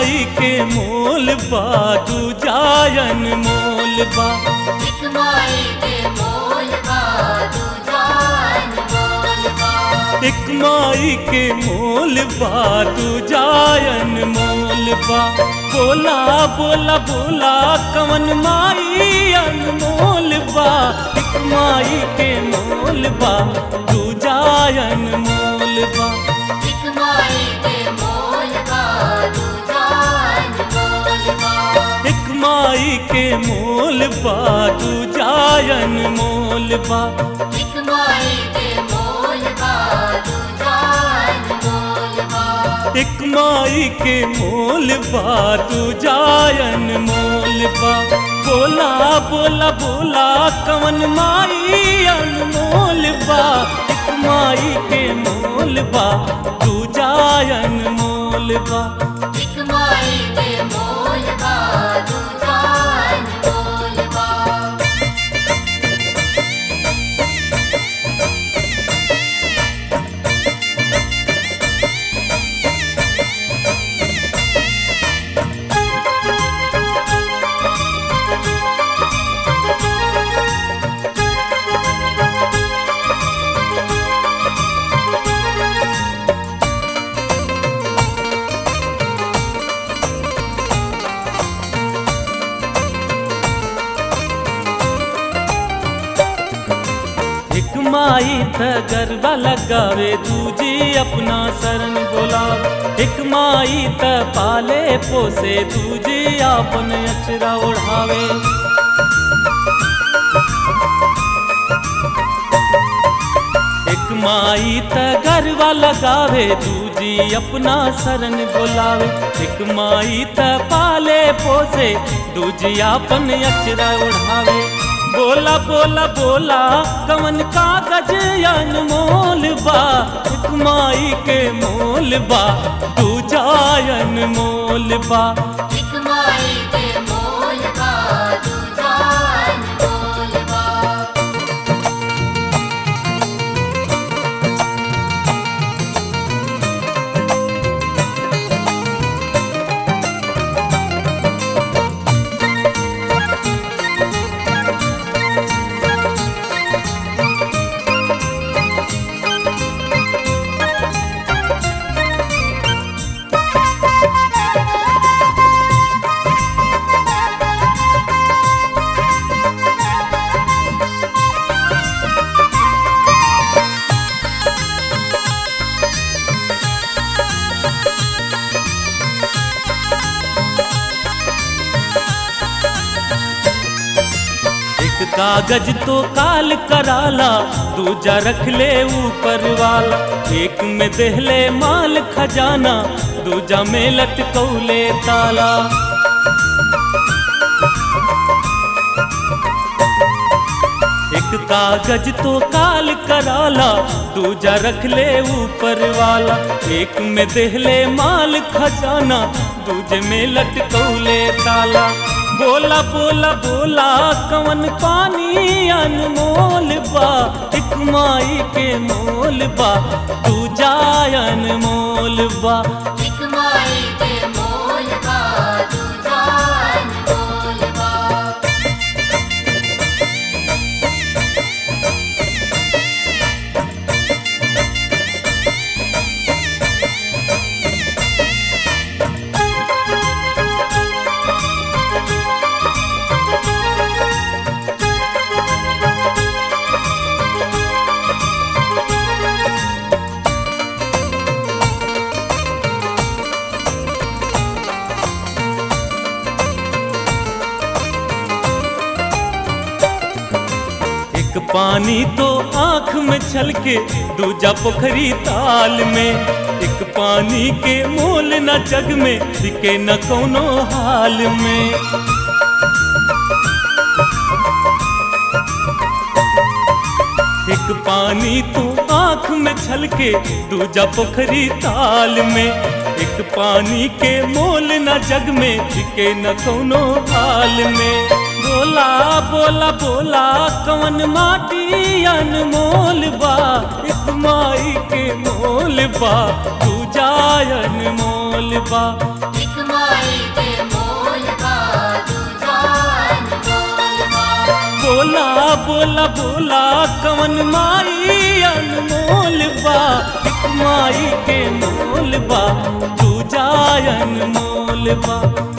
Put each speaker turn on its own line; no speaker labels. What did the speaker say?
माई के मोल बा तू जायन मोल बा
एक माई के मोल बा दूजान मोल बा
एक माई के मोल बा तू जायन मोल बा बोला बोला बोला कवन माई अनमोल बा एक माई के मोल बा तू जायन मोल बा
एक माई के मोल बा दूजान मोल बा
एक माई के मोल बा तू जायन मोल बा
एक माई के मोल बा दूजान मोल बा
एक माई के मोल बा तू जायन मोल बा बोला बोला बोला कवन माई अनमोल बा एक माई के मोल बा तू जायन मोल बा
एक माई के मोल बा दूजान मोल बा
एक माई त गरबा लगावे दूजी अपना शरण बोला एक माई त पाले पोसे दूजी अपन अचरा ओढ़ावे एक माई त गरबा लगावे दूजी अपना शरण बोलावे एक माई त पाले पोसे दूजी अपन अचरा ओढ़ावे बोला बोला बोला कवन कागज अनमोल बा एक माई के मोल बा तू जायन मोल बा
एक माई के मोल बा दूजान मोल बा
एक कागज तो काल कराला दूजा रख ले ऊपर वाला एक में देहले माल खजाना दूजा में लटकौले ताला एक कागज तो काल कराला दूजा रख ले ऊपर वाला एक में देहले माल खजाना दूजे में लटकौले ताला बोला बोला बोला कवन पानी अनमोल बा एक माई के मोल बा तू जायन मोल बा
एक माई के मोल बा दूजान मोल बा
एक पानी तो आंख में छलके दूजा पोखरी ताल में एक पानी के मोल न जग में दिखे न कोनो हाल में एक पानी तो आंख में छलके दूजा पोखरी ताल में एक पानी के मोल न जग में दिखे न कोनो हाल में बोला बोला बोला कवन माटी अनमोल बा एक माई के मोल बा तू जायन मोल बा
एक माई
बोला बोला कवन माई अनमोल बा एक माई के मोल बा दूजा अनमोल बा